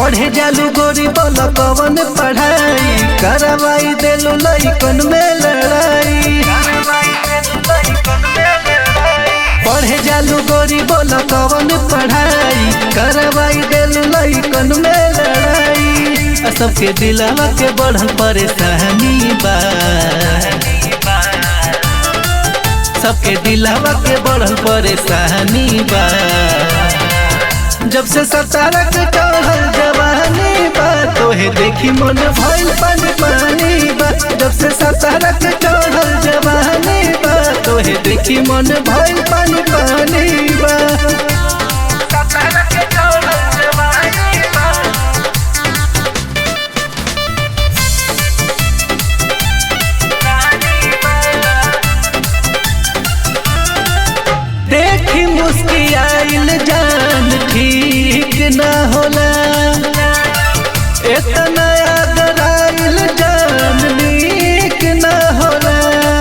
पढ़े जालू गोरी बोल कवन पढ़ाई करवाई देलू लइकन में लड़ाई पढ़े जालू गोरी बोल कवन पढ़ाई करवाई देलू लइकन में लड़ाई आ सबके दिलवा के बढ़ल परेशानी बा सबके दिलवा के बढ़ल परेशानी बा जब से सतारा के चढ़ल जवानी बा तोहे देखी मन भइल पानी पानी बा जब से सतारा के चढ़ल जवानी बा तोहे देखी मन भइल पानी पानी बा सतारा के चढ़ल जवानी बा देखी मुस्कियाइल जान ठीक न होला इतना अगराइल जान नीक न होला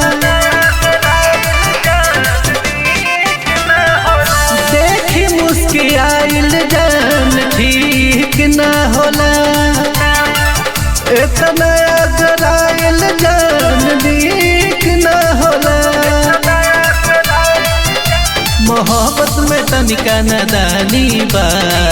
देखी मुस्कियाइल जान ठीक न होला इतना अगराइल जान नीक न होला मोहब्बत में तनिका नदानी बा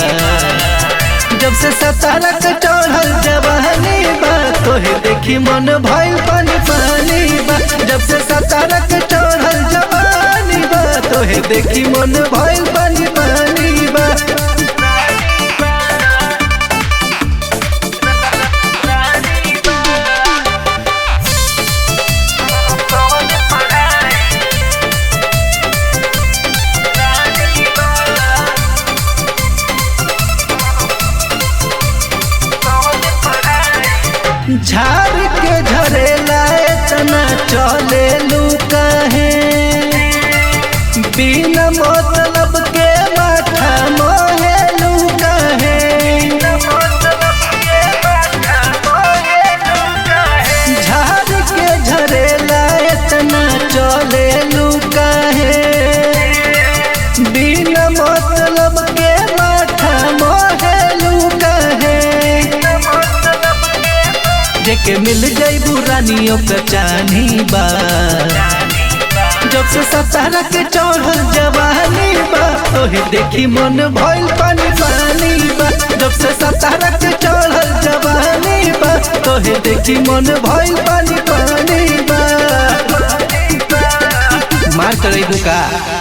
जब से सतारा के चढ़ल जवानी बा तोहे देखी मन भइल पानी पानी बा जब से सतारा के चढ़ल जवानी बा तोहे देखी मन भइल पानी पानी बा झाड़ के झरेला इतना चले लू कहे बिना मतलब के माथा मोहे लू कहे झाड़ के झरेला इतना चले लू कहे बिना मतलब के माथा मोहे लू कहे जेके मिल जाइबू रानियों का चानी बा जब से सतारा के चढ़ल जवानी बा तोहे देखी मन भइल पानी पानी बा जब से सतारा के चढ़ल जवानी बा तोहे देखी मन भइल पानी पानी बा मार करे का